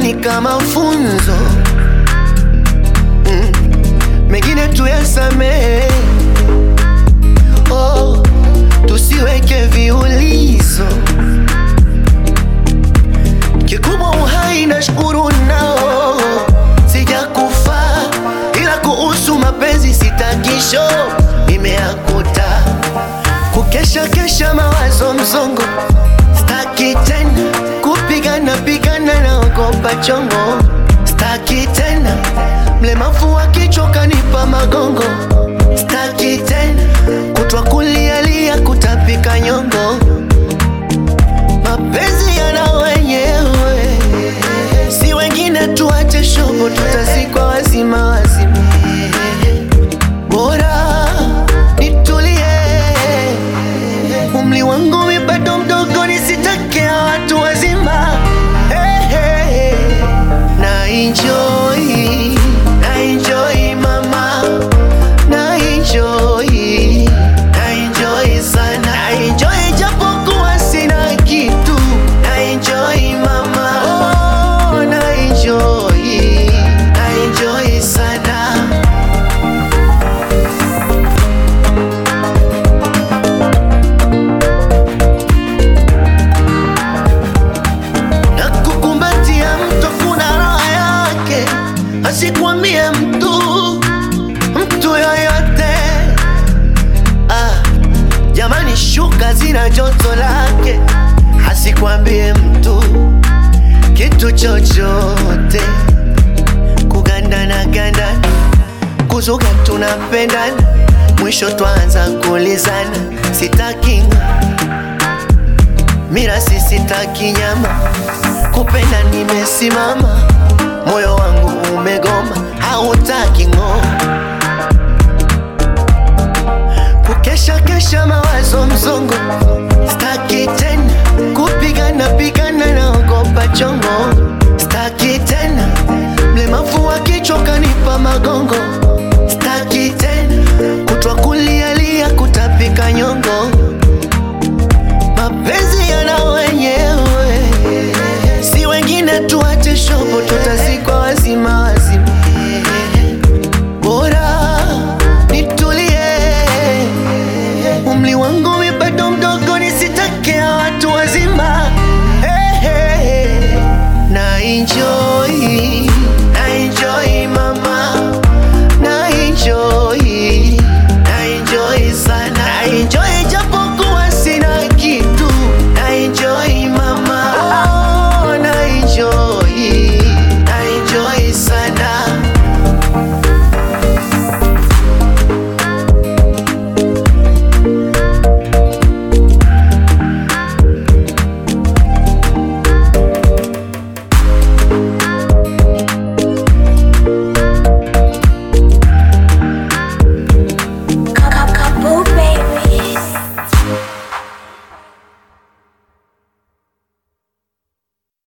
ni kama funzo mm. Mengine tuyasamehe, oh, tusiweke viulizo. Kikubwa uhai na shukuru nao, sijakufa ila kuhusu mapenzi sitakisho imeakuta kukesha kesha mawazo mzongo, staki tena kupigana pigana na ogopa chongo, staki tena mlemavu akichoka nipa magongo, staki tena kutwa kulialia kutapika nyongo, mapenzi yana wenyewe, si wengine tuache shobo, tutazikwa wazima wazima, bora nitulie umri wangu mi bado mdogo, nisitakia watu wazima. Hey, hey, hey. Na enjoy, na enjoy mama, na enjoy, na enjoy sana, na enjoy japokuwa sina kitu, na enjoy mama, oh, na enjoy, na enjoy sana. na kukumbatia mtu kuna raha yake, asikwambie mtu mtu yoyote. Ah, jamani, shuka zina joto lake, asikwambie mtu kitu chochote. Kugandana gandana, kuzuga tunapendana, mwisho twanza kulizana, sitaki mira sisitaki nyama, kupenda nimesimama, moyo wangu umegoma, hautaki ng'o, kukesha kesha mawazo mzongo, staki tena kupigana pigana, naogopa chongo, staki tena mlemavu akichoka nipa magongo